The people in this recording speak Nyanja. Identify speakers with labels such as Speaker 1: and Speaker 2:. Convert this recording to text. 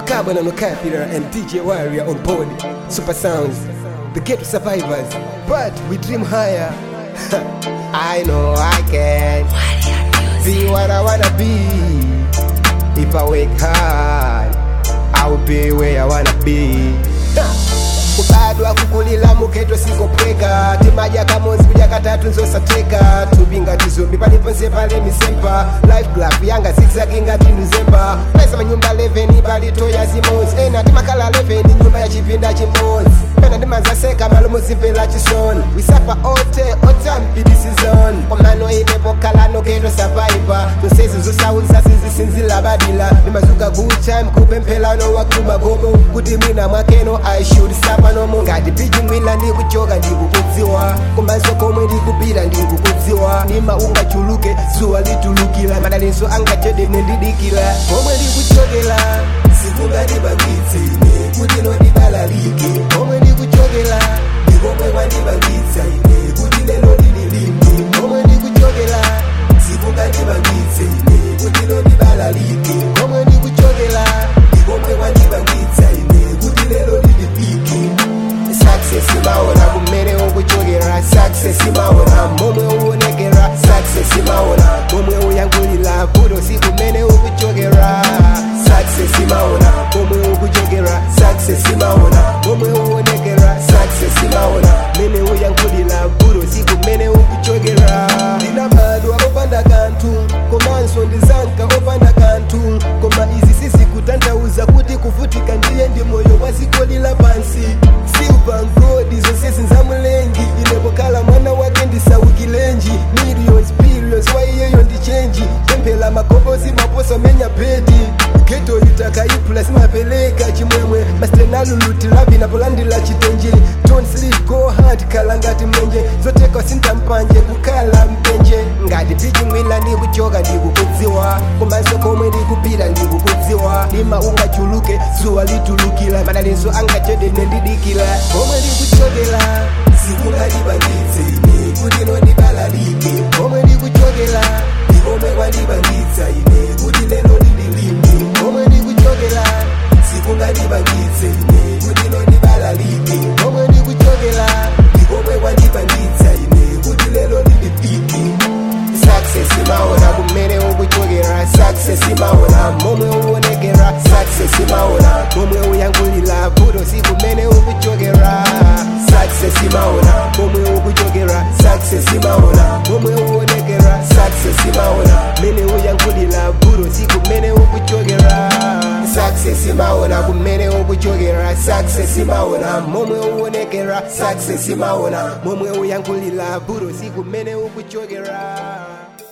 Speaker 1: Carbon on the Capital and DJ Warrior on board. Super Sounds, the ghetto survivors. But we dream higher. I know I can be what I wanna be. If I work hard, I'll be where I wanna be. kubadwa kukulila muketo sikopweka timaja kamozi kuja katatu nzosateka tubinga tizombi paliponse pale misempa life glaf yanga zigzaginga tinuzemba pesa manyumba 11 palitoya zimozi ena timakala 11 nyumba ya chipinda chimozi pena ndimazaseka malomo zimvela chisoni wisapa ote otampidisizon komano inepokala noketo survivor zonsezi zosauza sizisinzila badila ndimazuka good time kupemphelano wakuma gomo kuti mwina mwakeno i should sapa nomo ngati piji mwina ndikuchoka ndikukudziwa komanso komwe ndikupita ndikukudziwa nima ungachuluke zuwa litulukira madalinso angachedene ndidikira komwe ndikuchokera sikungandibangitse ine kuti nondibalalike komwe ndikuchokera ndikomwe kwandibangitsa ine kuti lelo lililimi komwe ndikuchokera sikungandibangitse ine kuti nondibalalike komwe ndikuchokera ndikomwe kwandibangitsa ine kuti lelo lilipike success imaona kumene ukuchokera success imaona momwe uonekera success imaona momwe uyankhulira vuto si kumene ukuchokera success imaona momwe ukuchokera success imaona momwe uonekera success imaona mene uyankhulira vuto si kumene ukuchokera ndinabadwa opanda kanthu komanso ndizanka opanda kanthu koma izi sizikutanthauza kuti kuvutika ndiye ndi moyo wa dziko lila pansi silver gold zonse zinzamulengi inepokhala mwana wake ndisaukilenji millions billions wa iyeyo ndi chenji pemphela magobozi maposa menya bedi geto itaka ipula simapeleka chimwemwe mastenalulutilavi napolandila chitenje don't sleep go hard khala ngati mlenje zoteka sintampanje kukhala mpenje ngati piji mwina ndikuchoka ndikukudziwa komanso komwe ndikupita ndikukudziwa lima ungachuluke zuwa litulukira madalinso angachedene ndidikira komwe ndikuchokera sikungalibangitse ine kuti nondibalalike komwe ndikuchokera ndikomwe kwandibangitsa ine kuti lelo lililimi komwe ndikuchokera sikungalibangitse ine kuti nondibalalike komwe ndikuchokera ndikomwe kwandibangitsa ine kuti lelo lilipike success imaona kumene ukuchokera success imaona momwe uonekera success imaona momwe uyankhulira vuto si kumene ukuchokera success imaona momwe ukuchokera success imaona momwe uonekera success imaona mene uyankhulira vuto si kumene ukuchokera success imaona kumene ukuchokera success imaona momwe uonekera success imaona momwe uyankhulira vuto si kumene ukuchokera